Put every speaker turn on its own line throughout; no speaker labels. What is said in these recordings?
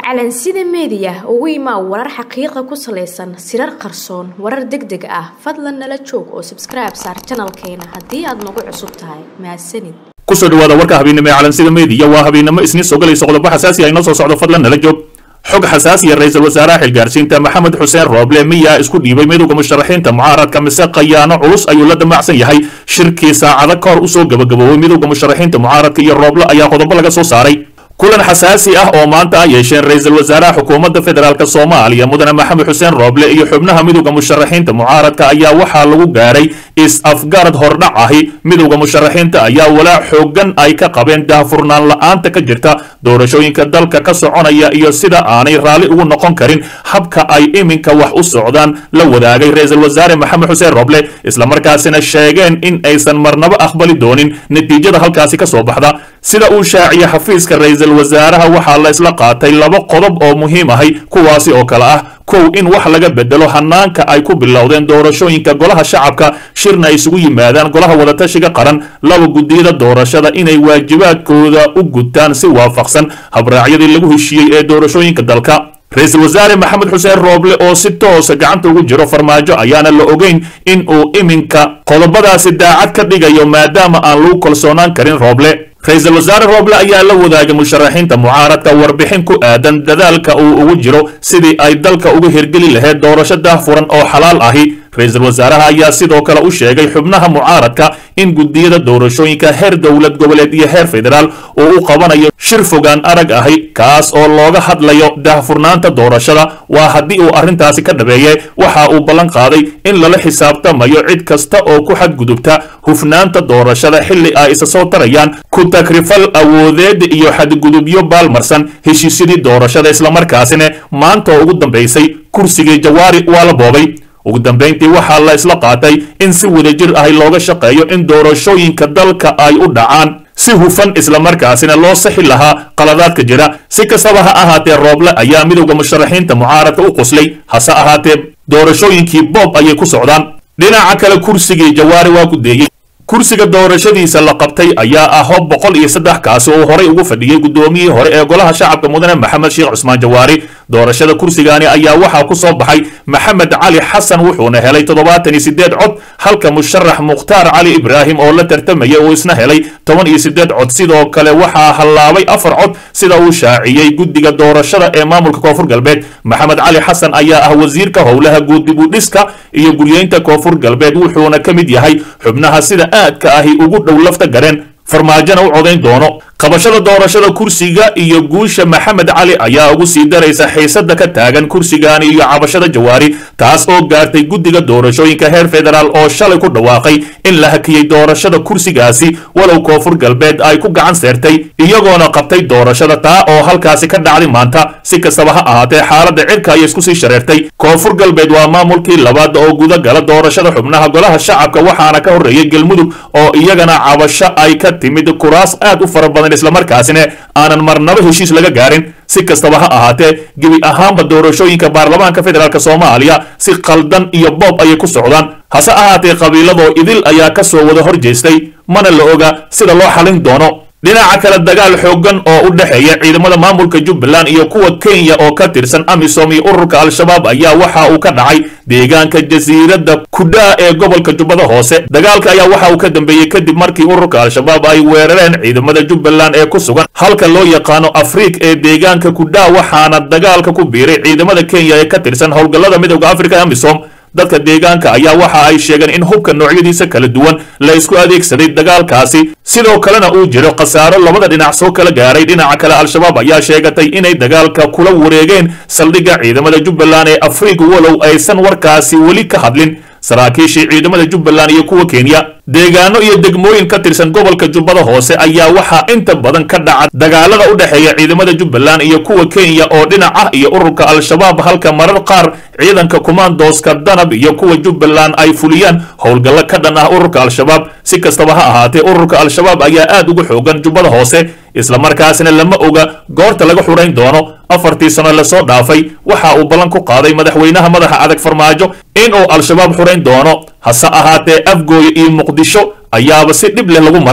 calansida meediya ugu imaa warar xaqiiqa ku salaysan sirar qarsoon warar deg deg ah fadlan nala joog oo sabskribe saar janalkeena haddii aad nagu cusub tahay mahadsanid
kusoo dhawaada warka habeennimo ee calansida meediya waa habeennimo isniin soo galayso qodobo xasaasi ah inoo soo socdo fadlan nala joog xog xasaasiya ra-iisul wasaaraha xilgaarsiinta maxamed xuseen rooble miyaa isku dhiibay midowda musharaxiinta mucaaradka mise khayaano culus ayuu la damacsan yahay shirkii saacado ka hor usoo gabagaboobay midowda musharaxiinta mucaaradka iyo rooble ayaa qodobo laga soo saaray kulan xasaasi ah oo maanta ah yeesheen ra-iisul wasaaraha xukuumadda federaalk soomaaliya mudane maxamed xuseen rooble iyo xubnaha midowda musharaxiinta mucaaradka ayaa waxaa lagu gaaray is-afgarad hordhac ahi midowda musharaxiinta ayaa walaac xoogan ay ka qabeen daahfurnaan la-aanta ka jirta doorashooyinka dalka ka soconaya iyo sida aanay raalli ugu noqon karin habka ay iminka wax u socdaan la wadaagay ra-iisul wasaare maxamed xuseen rooble islamarkaasina sheegeen in aysan marnabo aqbali doonin natiijada halkaasi ka soo baxda sida uu shaaciyey xafiiska ra-iisul wasaaraha waxaa la isla qaatay laba qodob oo muhiim ahay kuwaasi oo kale ah kow in wax laga bedelo hanaanka ay ku bilowdeen doorashooyinka golaha shacabka shirna ay isugu yimaadaan golaha wadatashiga qaran laba guddiyada doorashada inay waajibaadkooda u gutaan si waafaqsan habraacyadii lagu heshiiyey ee doorashooyinka dalka ra-iisul wasaare maxamed xuseen rooble oo si toosa gacanta ugu jiro farmaajo ayaana la ogeyn in uu iminka qodobadaasi daacad ka dhigayo maadaama aan lagu kalsoonaan karin rooble ra-iisul wasaare rooble ayaa la wadaagay musharaxiinta mucaaradka warbixin ku aadan dadaalka uu ugu jiro sidii ay dalka uga hirgeli lahayd doorasho daahfuran oo xalaal ahi ra-iisul wasaaraha ayaa sidoo kale u sheegay xubnaha mucaaradka in guddiyada doorashooyinka heer dowlad goboleed iyo heer federaal uu u qabanayo shir fogaan arag ahi kaas oo looga hadlayo daahfurnaanta doorashada waa haddii uu arrintaasi ka dhabeeye waxa uu ballan qaaday in lala xisaabtamayo cid kasta oo ku xadgudubta hufnaanta doorashada xilli ay isa soo tarayaan ku takrifal awoodeed iyo xadgudubyo baalmarsan heshiisyadii doorashada islamarkaasina maanta oo ugu dambaysay kursigii jawaari waa la boobay ugu dambayntii waxaa la isla qaatay in si wadajir ahi looga shaqeeyo in doorashooyinka dalka ay u dhacaan si hufan islamarkaasina loo sixi lahaa qaladaadka jira si kastaba ha ahaatee rooble ayaa midowda musharaxiinta mucaaradka u qoslay hase ahaatee doorashooyinkii boob ayay ku socdaan dhinaca kale kursigii jawaari waa gudeeyey kursiga doorashadiisa la qabtay ayaa ah hob boqol iyo saddex kaasi oo horay ugu fadhiyey guddoomiyihii hore ee golaha shacabka mudane maxamed sheekh cusmaan jawaari doorashada kursigaani ayaa waxaa ku soo baxay maxamed cali xasan wuxuuna helay toddobaatan iyo siddeed cod halka musharax mukhtaar cali ibraahim oo la tartamaya uu isna helay toban iyo siddeed cod sidoo kale waxaa hallaabay afar cod sida uu shaaciyey guddiga doorashada ee maamulka koonfur galbeed maxamed cali xasan ayaa ah wasiirka howlaha guudibudhiska iyo guryeynta koonfur galbeed wuxuuna ka mid yahay xubnaha sida aadka ahi ugu dhow lafta gareen farmaajona u codayn doono qabashada doorashada kursiga iyo guusha maxamed cali ayaa ugu sii daraysa xiisada ka taagan kursigaani iyo cabashada jawaari taas oo gaartay guddiga doorashooyinka heer federaal oo shalay ku dhawaaqay in la hakiyey doorashada kursigaasi walow koonfur galbeed ay ku gacan seertay iyagoona qabtay doorashada taa oo halkaasi ka dhacday maanta si kastaba ha ahaatee xaaladda cirka ayay isku sii shareertay koonfur galbeed waa maamulkii labaad oo gudagala doorashada xubnaha golaha shacabka waxaana ka horreeyey galmudug oo iyagana cabasho ay ka timid kuraas aad u fara badan islamarkaasina aanan marnaba heshiis laga gaarin si kastaba ha ahaatee gebi ahaanba doorashooyinka baarlamaanka federaalk soomaaliya si qaldan iyo boob ayay ku socdaan hase ahaatee qabiiladoo idil ayaa ka soo wada hor jeestay mana la oga sida loo xalin doono dhinaca kale dagaal xoogan oo u dhexeeya ciidamada maamulka jubbaland iyo kuwa kenya oo ka tirsan amisom iyo ururka al-shabaab ayaa waxa uu ka dhacay deegaanka jasiiradda kudhaa ee gobolka jubbada hoose dagaalka ayaa waxa uu ka dambeeyey kadib markii ururka al-shabaab ay weerareen ciidamada jubbaland ee ku sugan halka loo yaqaano afriik ee deegaanka kudhaa waxaana dagaalka ku biiray ciidamada kenya ee ka tirsan howlgallada midowda afrika ee amisom dadka deegaanka ayaa waxa ay sheegeen in hubka noocyadiisa kala duwan la isku adeegsaday dagaalkaasi sidoo kalena uu jiro khasaaro labada dhinac soo kala gaaray dhinaca kale al-shabaab ayaa sheegatay inay dagaalka kula wareegeen saldhigga ciidamada jubbaland ee afrika walow aysan warkaasi weli ka hadlin saraakiishii ciidamada jubbaland iyo kuwa kenya deegaano iyo degmooyin ka tirsan gobolka jubbada hoose ayaa waxaa inta badan ka dhaca dagaalada u dhexeeya ciidamada jubbaland iyo kuwa kenya oo dhinac ah iyo ururka al-shabaab halka marar qaar ciidanka kumaandooska danab iyo kuwa jubbaland ay fuliyaan howlgallo ka dhan ah ururka al-shabaab si kastaba ha ahaatee ururka al-shabaab ayaa aad ugu xoogan jubbada hoose islamarkaasina lama oga goorta laga xurayn doono afartii sano lasoo dhaafay waxa uu ballan ku qaaday madaxweynaha madaxa adag farmaajo inuu al-shabaab xurayn doono hase ahaatee afgooye iyo muqdisho ayaaba si dhib leh lagu maraa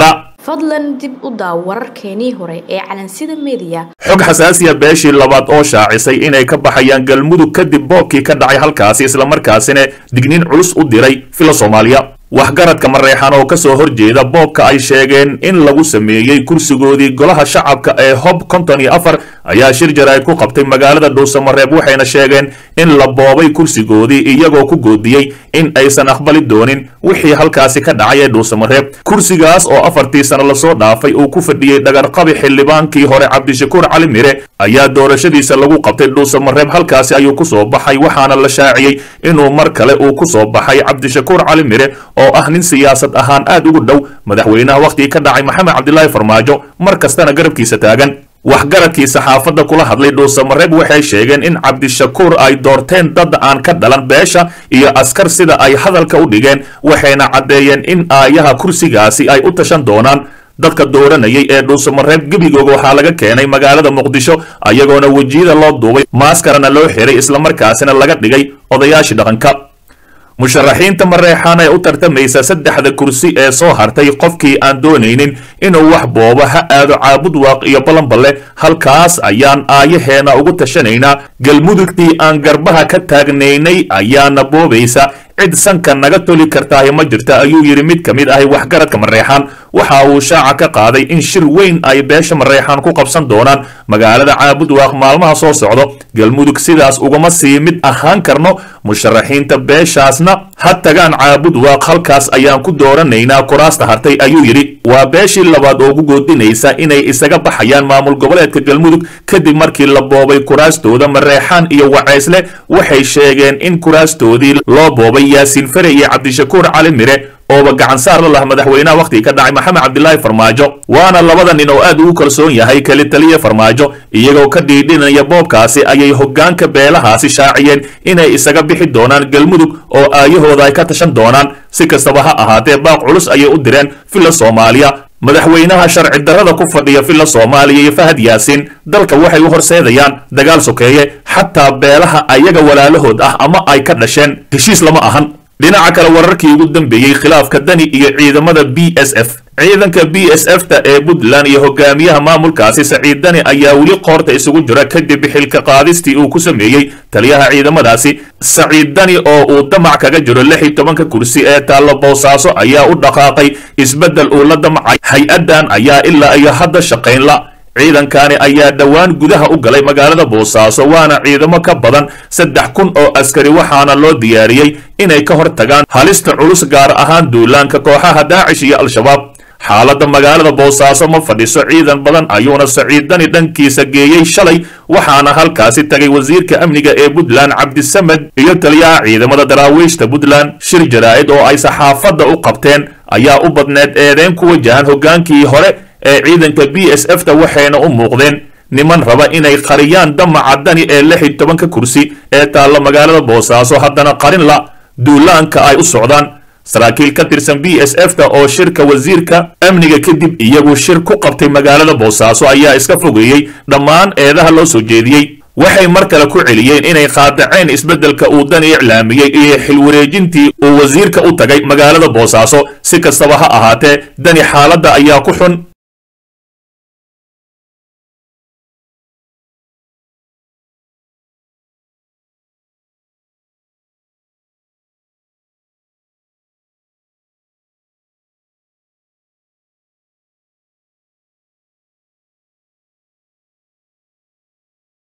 fadlan dib u daaw wararkeenii hore ee calansida meediya
xog xasaasiya beeshii labaad oo shaacisay inay ka baxayaan galmudug kadib boobkii ka dhacay halkaasi islamarkaasina digniin culus u diray fila soomaaliya waxgaradka mareexan oo kasoo horjeeda boobka ay sheegeen in lagu sameeyey kursigoodii golaha shacabka ee hob konton iyo afar ayaa shir jaraa'id ku qabtay magaalada dhuusamareeb waxayna sheegeen in la boobay kursigoodii iyagoo ku goodiyey in aysan aqbali doonin wixii halkaasi ka dhacay ee dhuusamareeb kursigaas oo afartii sano lasoo dhaafay uu ku fadhiyey dhagarqabi xildhibaankii hore cabdishakuur cali mire ayaa doorashadiisa lagu qabtay dhuusamareeb halkaasi ayuu kusoo baxay waxaana la shaaciyey inuu mar kale uu kusoo baxay cabdishakuur cali mire oo ah nin siyaasad ahaan aad ugu dhow madaxweynaha wakhtigii ka dhacay maxamed cabdilaahi farmaajo mar kastana garabkiisa taagan waxgaradkii saxaafadda kula hadlay dhuusamareeb waxay sheegeen in cabdishakuur ay doorteen dad aan ka dhalan beesha iyo askar sida ay hadalka u dhigeen waxayna caddeeyeen in aayaha kursigaasi ay u tashan doonaan dadka dooranayay ee dhuusamareeb gebigooga waxaa laga keenay magaalada muqdisho ayagoona wejiyada loo duubay maaskarana loo xiray islamarkaasina laga dhigay odayaashii dhaqanka musharaxiinta mareexaan ee u tartamaysa saddexda kursi ee soo hartay qofkii aan doonaynin inuu wax boobo ha aado caabud waaq iyo balanballe halkaas ayaan aayaheena ugu tashanaynaa galmudugtii aan garbaha ka taagnaynay ayaana boobaysa cid sanka naga toli kartaahi ma jirta ayuu yidhi mid ka mid ahi waxgaradka mareexaan waxa uu shaaca ka qaaday in shir weyn ay beesha mareexaan ku qabsan doonaan magaalada caabud waaq maalmaha soo socdo galmudug sidaas ugama sii mid ahaan karno musharaxiinta beeshaasna ha tagaan caabud waaq halkaas ayaan ku dooranaynaa kuraasta hartay ayuu yidhi waa beeshii labaad oo ugu goodinaysa inay isaga baxayaan maamul goboleedka galmudug kadib markii la boobay kuraastooda mareexaan iyo waceysle waxay sheegeen in kuraastoodii loo boobay yaasiin fare iyo cabdishakuur cali mire ooba gacan saar la lah madaxweynaha wakhtigii ka dhacay maxamed cabdilaahi farmaajo waana labada nin oo aad ugu kalsoon yahay keli taliya farmaajo iyagoo ka dhiidhinaya boobkaasi ayay hoggaanka beelahaasi shaaciyeen inay isaga bixi doonaan galmudug oo aayahooda ay ka tashan doonaan si kastaba ha ahaatee baaq culus ayay u direen villa soomaaliya madaxweynaha sharci darrada ku fadhiya villa soomaaliya iyo fahad yaasiin dalka waxay u horseedayaan dagaal sokeeye xataa beelaha ayaga walaalahood ah ama ay ka dhasheen heshiis lama ahan dhinaca kale wararkii ugu dambeeyey khilaafka dani iyo ciidamada b s f ciidanka b s f ta ee puntland iyo hogaamiyaha maamulkaasi saciid dani ayaa weli qoorta isugu jira kadib xilka qaadistii uu ku sameeyey taliyaha ciidamadaasi saciid dani oo uu damac kaga jiro lix iyo tobanka kursi ee taallo boosaaso ayaa u dhaqaaqay isbeddel uu la damcay hay-addan ayaa ilaa iyo hadda shaqayn la ciidankani ayaa dhowaan gudaha u galay magaalada boosaaso waana ciidamo ka badan saddex kun oo askari waxaana loo diyaariyey inay ka hor tagaan halista culus gaar ahaan duulaanka kooxaha daacish iyo al-shabaab xaaladda magaalada boosaaso ma fadhiso ciidan badan ayuuna saciiddani dhankiisa geeyey shalay waxaana halkaasi tagay wasiirka amniga ee puntland cabdisamed iyo taliyaha ciidamada daraawiishta puntland shir jaraa'id oo ay saxaafadda u qabteen ayaa u badneed eedeyn ku wajahan hoggaankii hore ee ciidanka b s f ta waxayna u muuqdeen niman raba inay qariyaan damaca dani ee lix iyo tobanka kursi ee taallo magaalada boosaaso haddana qarin la duulaanka ay u socdaan saraakiil ka tirsan b s f ta oo shirka wasiirka amniga kadib iyagu shir ku qabtay magaalada boosaaso ayaa iska fogeeyey dhammaan eedaha loo soo jeediyey waxay mar kale ku celiyeen inay qaadaceen isbeddelka uu dani iclaamiyey iyo xilwareejintii uu wasiirka u tagay magaalada boosaaso si kastaba ha ahaatee dani xaaladda ayaa ku xun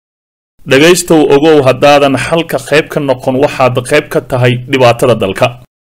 dhegaystow ogow haddaadan xalka qayb ka noqon waxaad qayb ka tahay dhibaatada dalka